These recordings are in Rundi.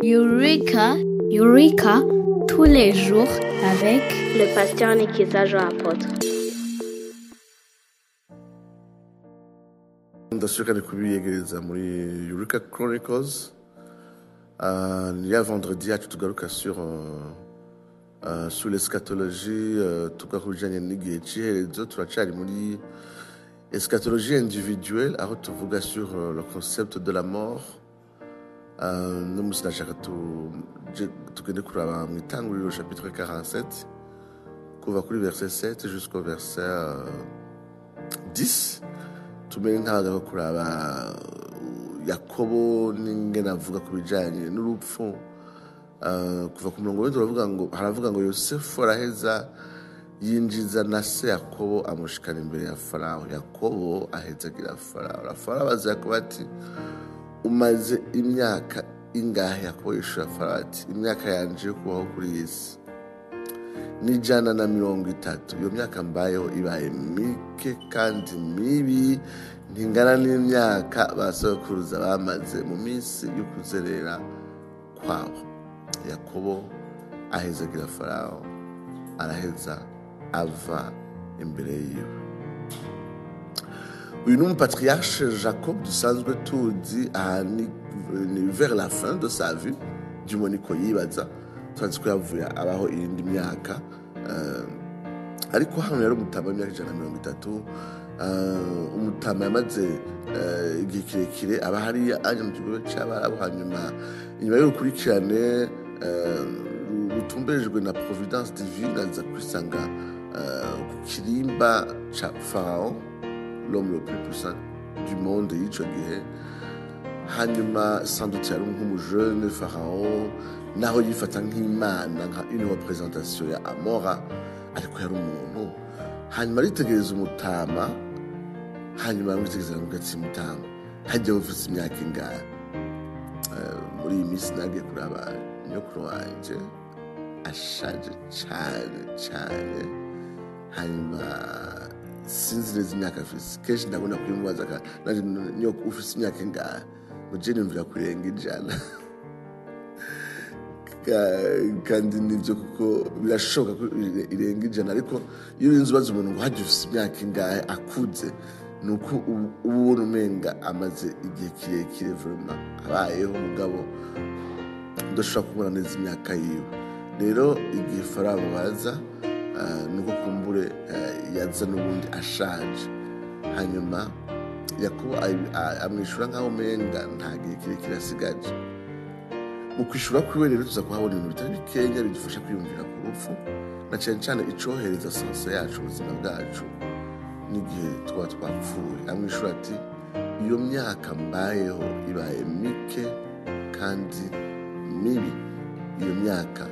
Eureka, Eureka, tous les jours avec le pasteur Nikiza Jean Apôtre. ndashaka ni kubiyegereza muri Eureka Chronicles uh, ya vendredi yacu tugaruka sur uh, uh, sur l'eschatologie uh, tugaruka bijanye n'igihe c'iherezo turacari muri eschatologie individuelle aho tuvuga sur uh, le concept de la mort uh, no musi nashaka tu- je- tugende kuraba mu itanguriro chapitre 47 kuva kuri verset 7 jusqu'au verset uh, 10 tumere nk'abagabo kuraba uh, yakobo n'ingene avuga ku bijanye n'urupfu Uh, kuva ku murongo w'indwi uravuga ngo haravuga ngo yosefu araheza yinjiza na se yakobo amushikana imbere ya farawo yakobo ahezagira farawo Na farawo abaza yakobo ati umaze imyaka ingahe yakobo yishura farawo ati imyaka yanje yo kubaho kuri iyi si n'ijana na mirongo itatu iyo myaka mbayeho ibaye mike kandi mibi ntingana n'imyaka ba sokuruza bamaze mu minsi yo kuzerera kwabo yakobo ahezagira farawo araheza ava imbere yiwe uyu ni umupatriarche jacob dusanzwe tuzi aha ni ni vers la fin de sa vie by'umo niko yibaza turazi ko yavuye abaho iyindi myaka eh, ariko hano yari umutama w'imyaka ijana na mirongo itatu eh, umutama yamaze eh, igihe kirekire aba hariya aje mu kigo cy'abarabu hanyuma inyuma y'urukurikirane eh, rutumberejwe na providence divine aza kwisanga eh, ku kirimba ca farao l'homme le plus puissant du monde y'icyo gihe hanyuma sandutse yari nk'umujene farao naho yifata nk'imana nka une représentation ya amora ariko yari umuntu hanyuma aritegereza umutama hanyuma aramwitegereza aramubwira ati mutama hajya ufite imyaka ingahe Eh, muri iyi minsi nagiye kuraba nyokuru wanje ashaje cyane cyane hanyuma sinzi neza imyaka afise kenshi ndabona kuyimubaza ka- naje nyoko ufise imyaka ingahe ngo je nimvira kurenga ijana Ka- kandi nibyo kuko birashoboka ko ire- irenga ijana ariko iyo urinze ubaza umuntu ngo hajya ufise imyaka ingahe akuze ni uko uba uba ubona umenga amaze igihe kirekire vurema abayeho umugabo udashobora kubona neza imyaka yiwe rero igihe farabo baza ah, ni uko kumbure ah, yaza n'ubundi ashaje hanyuma yakobo abi- a- amwishyura nk'aho umenga nta gihe kirekire asigaje mu kwishyura kwiwe rero tuza kuhabona ibintu bitari bikenya bidufasha kwiyumvira ku rupfu na cyane cyane icohereza sanso yacu ubuzima bwacu n'igihe twaba twapfuye amwishyura ati iyo myaka mbayeho ibaye mike kandi mibi iyo myaka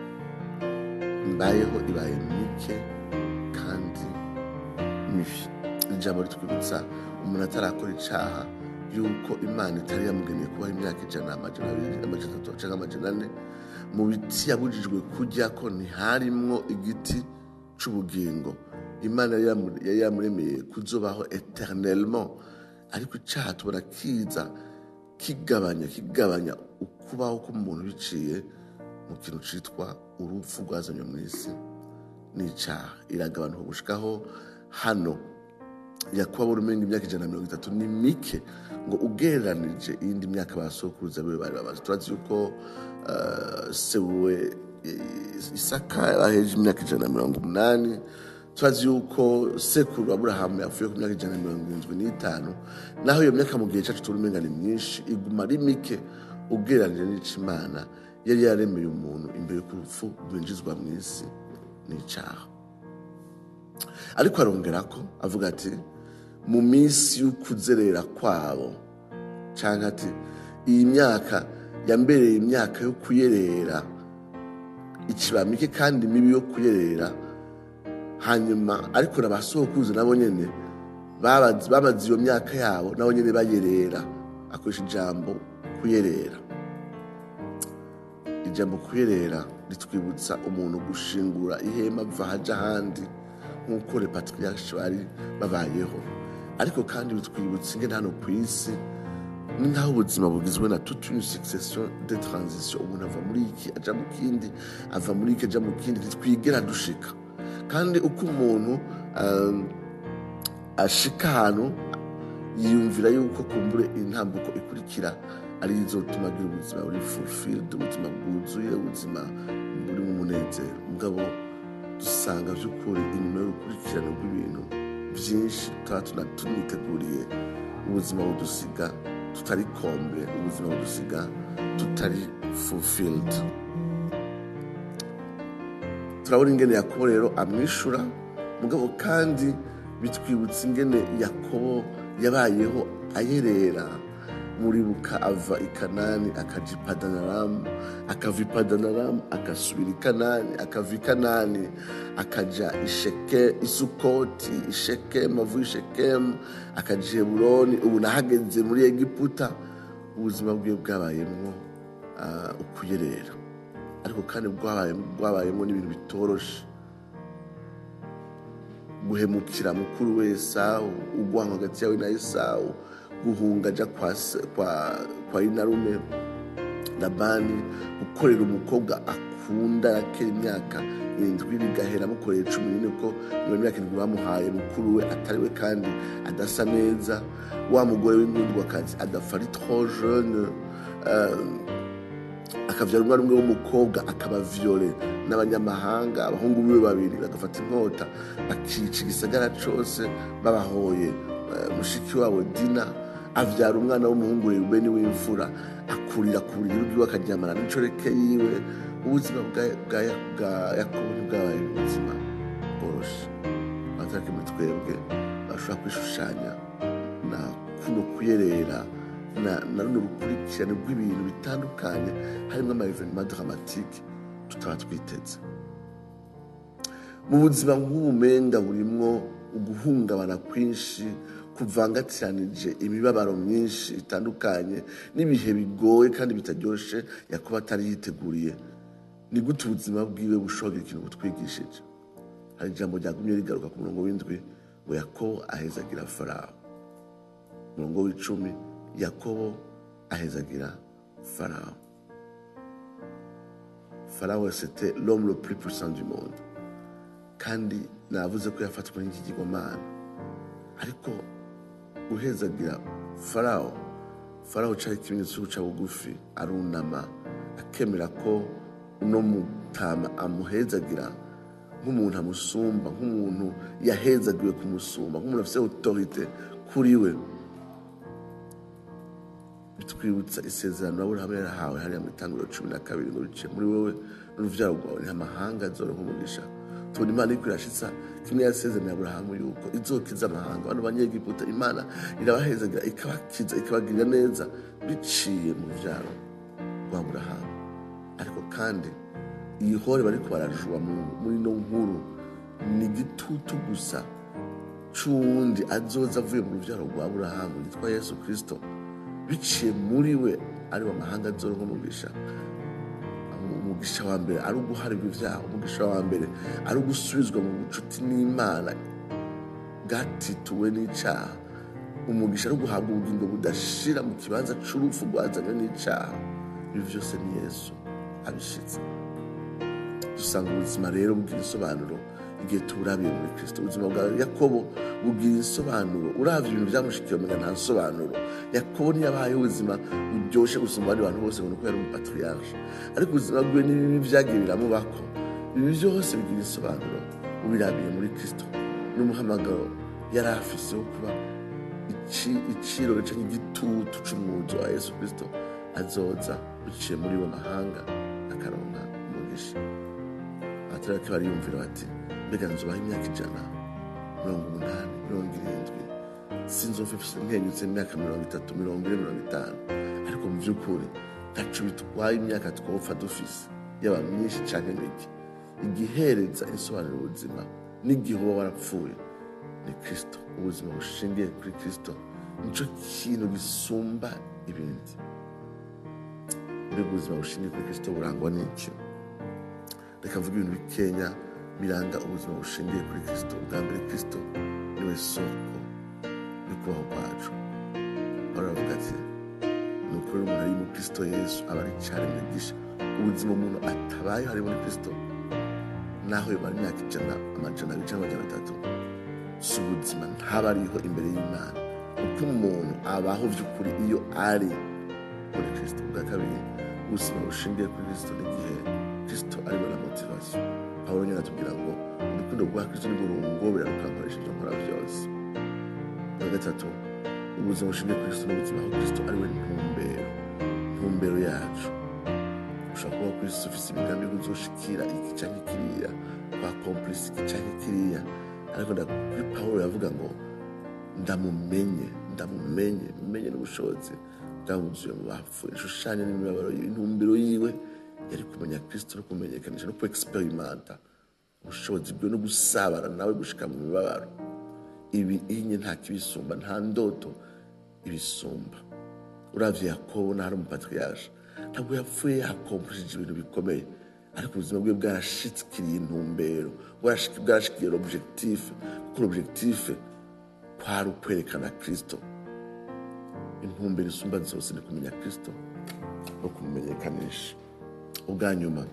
mbayeho ibaye mike kandi mibi ijambo ritwibutsa umuntu atarakora icaha yuko imana itari yamugeneye kubaho imyaka ijana amajana abiri amajana atatu cyangwa amajana ane mu biti yabujijwe kurya ko ntiharimwo igiti c'ubugingo imana yari yamu- yari yamuremeye kuzobaho eternellement ariko icaha tubona kiza kigabanya kigabanya ukubaho k'umuntu biciye mu kintu citwa urupfu rwazanywe mu isi n'icaha iragabanuka gushikaho hano yakuba urumenga imyaka ijana na mirongo itatu ni mike ngo ugereranije iyindi myaka basokuruza biwe bari bamaze turazi yuko eh, se we eh, isaka yaheje imyaka ijana na mirongo umunani turazi yuko sekuru aburahamu yapfuye ku myaka ijana na mirongo irindwi n'itanu naho iyo myaka mu gihe cyacu turi umenga ni myinshi iguma ari mike ugereranije n'ico imana yari yaremeye umuntu imbere y'uko urupfu rwinjizwa mu isi n'icaha ariko arongera ko avuga ati mu minsi y'ukuzerera kwabo cyangwa ati iyi myaka yambereye imyaka yo kuyerera ikibamike kandi mibi yo kuyerera hanyuma ariko na ba sokuruza nabo nyene babazi- bamaze iyo myaka yabo nabo nyene bayerera akoresha ijambo kuyerera ijambo kuyerera ritwibutsa umuntu gushingura ihema ava haja ahandi nk'uko repatriarche bari babayeho ariko kandi bitwibutsa ingene hano ku isi ni nk'aho ubuzima bugizwe na toute une succession de transition umuntu ava muri iki aja mu kindi ava muri iki aja mu kindi ntitwigera dushika kandi uko umuntu um, ashika ahantu yiyumvira yuko kumbure intambuko ikurikira ari izotuma agira ubuzima buri fulfilled ubuzima bwuzuye ubuzima buri mu munezero mugabo dusanga by'ukuri inyuma y'urukurikirane rw'ibintu byinshi tuba tuna tuniteguriye ubuzima budusiga tutari kombe ubuzima budusiga tutari fulfilled turabona ingene yakobo rero amwishura mugabo kandi bitwibutsa ingene yakobo yabayeho ayerera muribuka ava i kanani akaja i padanaramu akava i padanaramu agasubira i kanani akava i kanani akaja i Sheke- i sukoti i shekemu avuye i shekemu akaja i heburoni ubu nahageze muri egiputa ubuzima bwiwe bwabayemwo ah, ukuyerera ariko kandi bwabaye- bwabayemo n'ibintu bitoroshe guhemukira mukuru we esawu ugwanka hagati yawe na esawu guhunga aja kwa, se- kwa, kwa inarume labani gukorera umukobwa akunda yakera imyaka irindwi bigahera amukoreye cumi n'ine ko iyo myaka irindwi bamuhaye mukuru we atari we kandi adasa neza wa mugore w'inkundwakazi adapfa ari trop jeune um, akavyara umwana umwe w'umukobwa akaba viole n'abanyamahanga abahungu biwe babiri bagafata inkota bakica igisagara cose babahoye eh, mushiki wabo dina avyara umwana w'umuhungu rubeni w'imfura akurira ku buriri bwiwe akaryamana n'incoreke yiwe ubuzima bwa- bwa- bwa yakobo ntibwabaye ubuzima bworoshe abatarake muri twebwe bashobora kwishushanya na kuno kuyerera na na runo rukurikirane rw'ibintu bitandukanye harimo ama evenema dramatike tutaba twiteze mu buzima bw'ubumenga burimwo uguhungabana kwinshi kuvangatiranije imibabaro myinshi itandukanye n'ibihe bigoye kandi bitaryoshe yakuba atari yiteguriye ni gute ubuzima bwiwe bushobora kugira ikintu butwigishije hari ijambo ryagumye rigaruka ku murongo w'indwi ngo yakobo ahezagira farawo umurongo w'icumi yakobo ahezagira farawo farawo c'était l'homme le plus puissant du monde kandi navuze ko yafatwa n'ikigirwamana ariko guhezagira farawo farawo cari ikimenyetso cyo guca bugufi arunama akemera ko uno mutama amuhezagira nk'umuntu amusumba nk'umuntu yahezagiwe kumusumba nk'umuntu afite autorite kuri we bitwibutsa isezerano aburahamu yarahawe hariya mu itangiriro cumi na kabiri ngo bice muri wowe n'uruvyaro rwawe ni amahanga azoronka umugisha tubona imana iriko irashitsa kimwe yasezeraniye aburahamu yuko izokiza amahanga bano banyegiputa imana irabahezagira ikabakiza ikabagirira neza biciye mu ruvyaro rwa aburahamu ariko kandi iyi hore bariko barajuba mu- muri ino nkuru ni igitutu gusa c'uwundi azoza avuye mu ruvyaro rwa aburahamu yitwa yesu kristo biciye muri we ari we amahanga azoronka umugisha umugisha wa mbere ari uguharirwa ibyaha umugisha wa mbere ari ugusubizwa mu bucuti n'imana bwatituwe n'icyaha umugisha ari uguhabwa ubugingo budashira mu kibanza c'urupfu rwazanywe n'icyaha ibi byose ni yesu abishitse dusanga ubuzima rero bugira isobanuro igihe tuburabiye muri kristo ubuzima bwa yakobo bugira isobanuro uravye ibintu vyamushikiye umenga nta sobanuro yakobo ntiyabayeho ubuzima buryoshe gusumba abandi bantu bose ngo nuko yari umupatriarche ariko ubuzima bwiwe n'ibibi vyagiye biramubako ibi byose bigira isobanuro ubirabiye muri kristo n'umuhamagaro yari afise wo kuba ici- iciro canke igitutu c'umwuzu wa yesu kristo azoza biciye muri bo mahanga akaronka umugisha abaturage bariyumvira bati mbega nzubaho imyaka ijana mirongo umunani mirongo irindwi sinzova nkenyutse imyaka mirongo itatu mirongo ine mirongo itanu ariko mu by'ukuri ntaco bitwaye imyaka twopfa dufise yaba myinshi canke mike igihereza insobanuro ubuzima n'igihe uba warapfuye ni kristo ubuzima bushingiye kuri kristo nico kintu gisumba ibindi mbega ubuzima bushingiye kuri kristo burangwa n'iki reka mvuge ibintu bikenya biranga ubuzima bushingiye kuri kristo ubwa mbere kristo niwe soko yo kubaho kwacu baravuga ati ni ukuri umuntu ari mu kristo yesu aba ari icyaremwe gisha ubuzima umuntu atabaye hari muri kristo naho yomara imyaka ijana amajana abiri cyangwa amajana atatu si ubuzima ntaba ariho imbere y'imana kuko umuntu abaho by'ukuri iyo ari muri kristo bwa kabiri ubuzima bushingiye kuri kristo n'igihe kristo ariwe na motivasiyo pawulo nyine atubwira ngo urukundo rwa kristo nirwo rungobera rukankoresha ibyo nkora byose bwa gatatu ubuzima bushingiye kuri kristo n'ubuzima aho kristo ariwe ntumbero ntumbero yacu ushobora kuba kuri kristo ufite imigambi yo kuzoshikira iki cyangwa kiriya kwa komplisi iki cyangwa kiriya ariko nda- kuri pawulo yavuga ngo ndamumenye ndamumenye menye n'ubushobozi bwabuzuye mu bapfuye ishushanya n'imibabaro yiwe intumbero yiwe yari kumenya kristo no kumenyekanisha no kuexperimenta ubushobozi bwe no gusabana nawe gushika mu mibabaro ibi inye nta kibisumba nta ndoto ibisumba uravye yakobo n'ahari umupatriyaje ntabwo yapfuye yakomplishije ibintu bikomeye ariko ubuzima bwe bwarashikiriye intumbero bwarashik- bwarashikiye l'objectif kuko l'objectif kwari ukwerekana kristo intumbero isumba zose ni kumenya kristo no kumumenyekanisha ubwa nyuma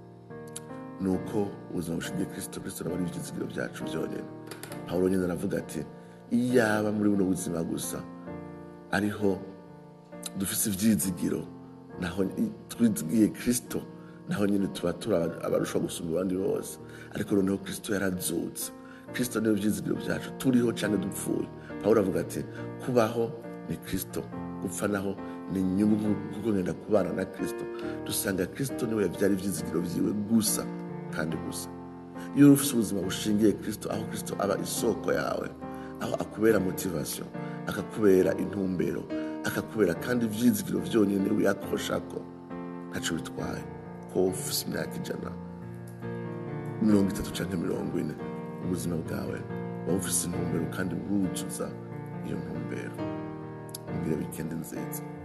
ni uko ubuzima bushingiye kristo kristo nabo ari ibyizigiro byacu byonyine pawulo nyine aravuga ati iyaba muri buno buzima gusa ariho dufise ivyizigiro naho i- twizigiye kristo naho nyine tuba turi aba- abarusha gusumba abandi bose ariko noneho kristo yarazutse kristo niyo vyizigiro vyacu turiho canke dupfuye pawulo avuga ati kubaho ni kristo gupfa naho ni inyungu nku- kuko ngenda kubana na kristo dusanga kristo niwe yavyara ivyizigiro vyiwe gusa kandi gusa iyo ufite ubuzima bushingiye kristo aho kristo aba isoko yawe aho akubera motivation akakubera intumbero akakubera kandi ivyizigiro vyonyine wiyakoshako ntaco bitwaye ko ufise imyaka ijana mirongo itatu canke mirongo ine ubuzima bwawe buba bufise intumbero kandi buruzuza iyo ntumbero mbwira wikendi nziza